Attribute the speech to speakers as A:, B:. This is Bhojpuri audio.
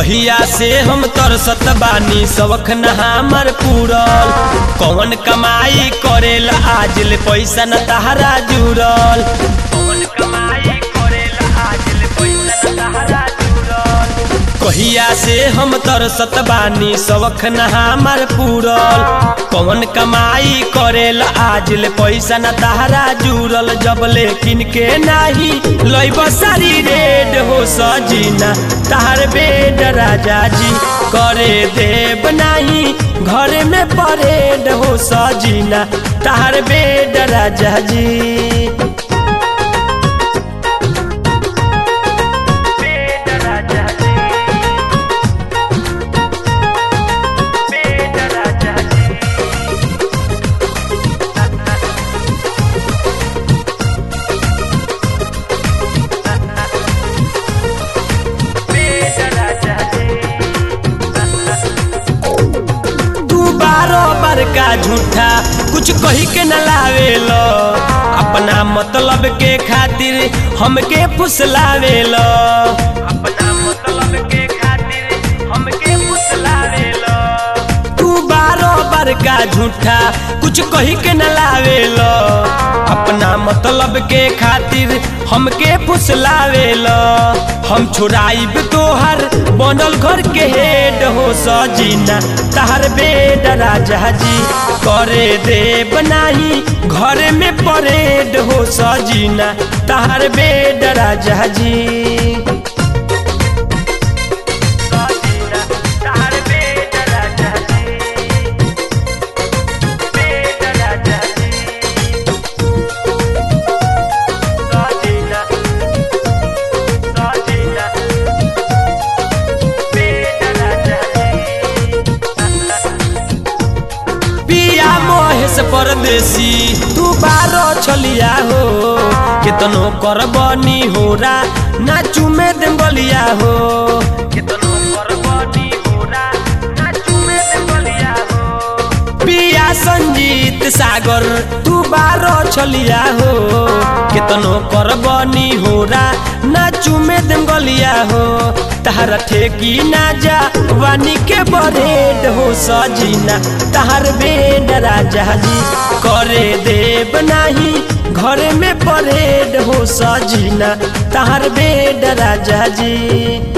A: कहिया से हम तरसत बानी सबक न हमर पूरल कौन कमाई करेला आज ले पैसा न तहरा जुड़ल कौन कमाई करेला आज ले पैसा न तहरा जुड़ल कहिया से हम तरसत बानी सबक न हमर पूरल कौन कमाई करेला आज ले पैसा न तहरा जुड़ल जब लेकिन के नाही लैब सारी रेड हो सजीना तहर बेड राजा जी करे देव नाही घर में परेड हो सजीना तहर बेड राजा जी बेड राजा जी बेड राजा जी बेड राजा जी तू बारो बार का झूठा कुछ कही के न लावेलो अपना मतलब के खातिर हमके फुसलावेलो अपना मतलब के खातिर हमके फुसलावेलो तू बारो बार का झूठा कुछ कही के न लावेलो अपना मतलब के खातिर हमके फुसलावेलो हम छुड़ाइब तोहर बनल घर के हेड हो सजीना तहर बेड राजा जी करे देव नाही घर में परेड हो सजीना तहर बेड राजा जी सजीना, तहर बेड राजा जी। बेड राजा जी। सजीना, सजीना, बेड राजा जी। पिया महेश परदेसी तू बारो छलिया हो केतनो करबनी होरा नाचू में देंगलिया हो केतनो करबनी होरा नाचू में देंगलिया हो पिया संजीत सागर तू बारो छलिया हो केतनो करबनी होरा नाचू में देंगलिया हो तहरा ठेकी ना जा वानी के बरेड हो सजीना तहर बेड राजा जी करे देव नाही घर में परेड हो सजीना तहर बेड राजा जी